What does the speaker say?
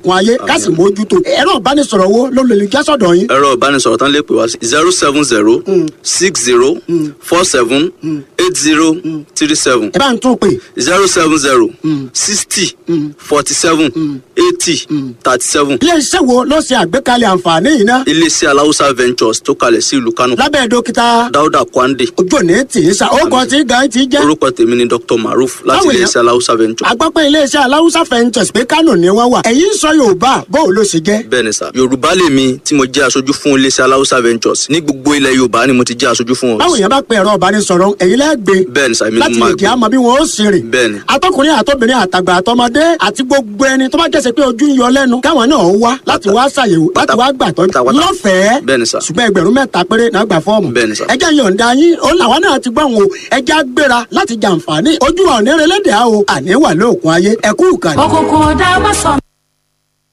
òkun ayé ká sì mójútó ẹ̀rọ ìbánisọ̀rọ̀ wo ló lè já sọ̀dọ̀ yín. ẹ̀rọ ìbánisọ̀rọ̀ tán lè pè wá sí zero seven zero six zero four seven eight zero three seven ẹ bá ń tún pè zero seven zero sixty forty seven eighty thirty seven iléeṣẹ́ wo ló ṣe àgbékalẹ̀ àǹfààní yìí ná iléeṣẹ́ aláwùsá ventures tó kalẹ̀ sí ìlú kánò lábẹ́ dókítà dáúdà kwande ojú òní tì í sa ó kàn tí gan ti jẹ́ orúkọ tèmi ni dr maruf láti Báwo ni- iléeṣẹ́ aláwùsá ventures agbápẹ́ iléeṣẹ́ aláwùsá fẹ́ǹtẹ̀sì pé kánò ni wọ́n wà ẹ̀yin sọ yorùbá bóun ló ṣe jẹ́ bẹ́ẹ̀ ni sà yorùbá lèmi tí mo jẹ́ aṣojú fún iléeṣẹ́ aláwùsá ventures ní gbogbo ilẹ̀ yorùbá ni mo ti jẹ́ aṣojú fún báwo wọn yẹn bá pe ẹ̀rọ ìbánisọ̀rọ̀ ẹ̀yin lẹ́gbẹ̀ẹ́ bẹ́ẹ̀ ni sà èmi ló láti máa lè kí a mọ bí wọn ó sì rìn. Bẹ́ẹ̀ni. atọkùnrin àtọbìnrin àtàgbà àtọmọdé àti gbogbo ẹni tó bá jẹ́sẹ̀ pé ojú ń yọ lẹ́nu káwọn náà wá láti wá ṣàyẹ̀wò láti wá gbàtọ́ pátápátá. lọ́fẹ̀ẹ́ Bẹ́ẹ̀ni sà. ṣùgbọ́n ẹgbẹ̀rún mẹ́ta péré náà gbà fọ́ọ̀mù. Bẹ́ẹ̀ni sà. ẹjẹ́ yọ̀ǹda yín ó làwọn náà ti gbọ́n o ẹjẹ́ gbéra láti jàǹfààní ojú ọ̀nẹ́rẹ́lẹ́dẹ̀ẹ́ o àní wà lóòkun ayé ẹ̀kú ìkànnì. òkùnkùn ọ̀dà má sọ